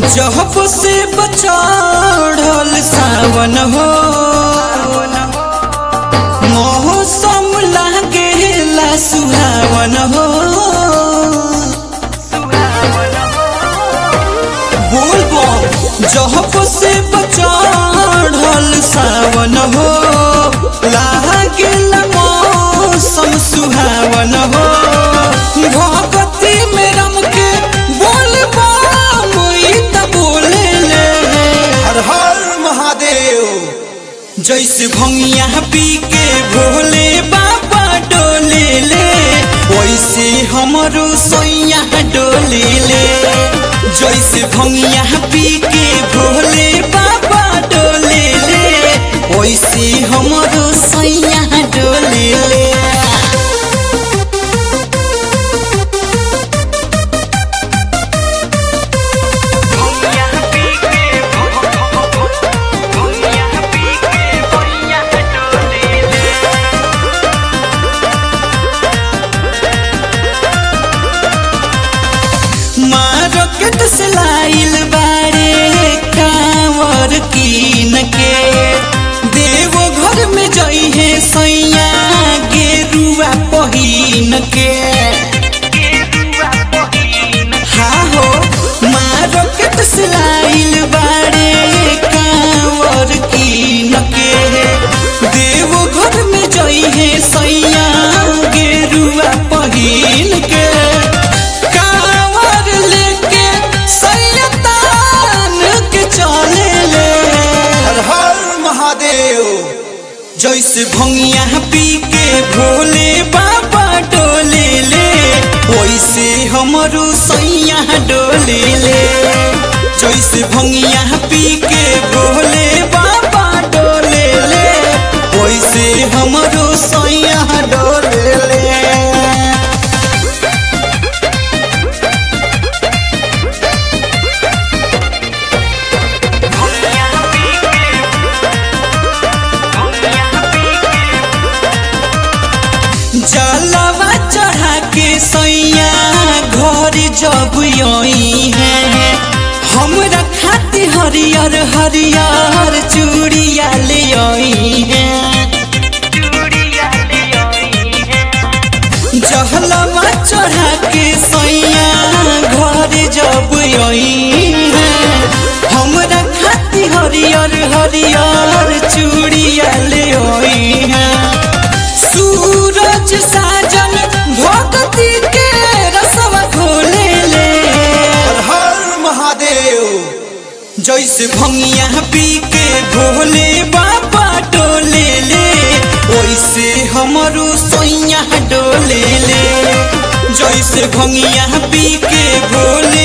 जहप से बचाढ़ल सावन हो मौसम लागेला सुहावन हो बोल बम जहप से बचाढ़ल सावन हो लागेला मौसम सुहावन हो भगती में रम के बोल बम ई त बोले ले हर हर महादेव जैसे भंगिया पी के भोले बाबा डोले ले वैसे हमरो सोइया डोले ले जैसे भंगिया पी के भोले बाबा डोले ले वैसे हमरो सोइया डोले ले मार्केट से लाइल बारे कांवर कीन के देवो घर में जई है सैया गेरुआ पहिन के हाँ हो मार्केट से लाइल बारे कांवर कीन के देवो घर में जई है सैया गेरुआ पहिन के कांवर लेके सैतान के चले ले हर हर महादेव जैसे भंगिया पी के भोले बाबा डोले ले वैसे हमरो सैया डोले ले जैसे भंगिया पी के भोले बाबा डोले ले वैसे हमरो सैया डोले ले जलवा चढ़ा के सैया घर जब यही है हमरा खाती हरियर हरियर चूड़िया ले आई है जहलवा चढ़ा के सैया घर जब यही है हमरा खाती हरियर हरियर चूड़िया ले आई है सूरज साजन भगती के रसवा खोले ले हर हर महादेव जैसे भंगिया पी के भोले बाबा डोले ले वैसे हमरो सोइया डोले ले जैसे भंगिया पी के भोले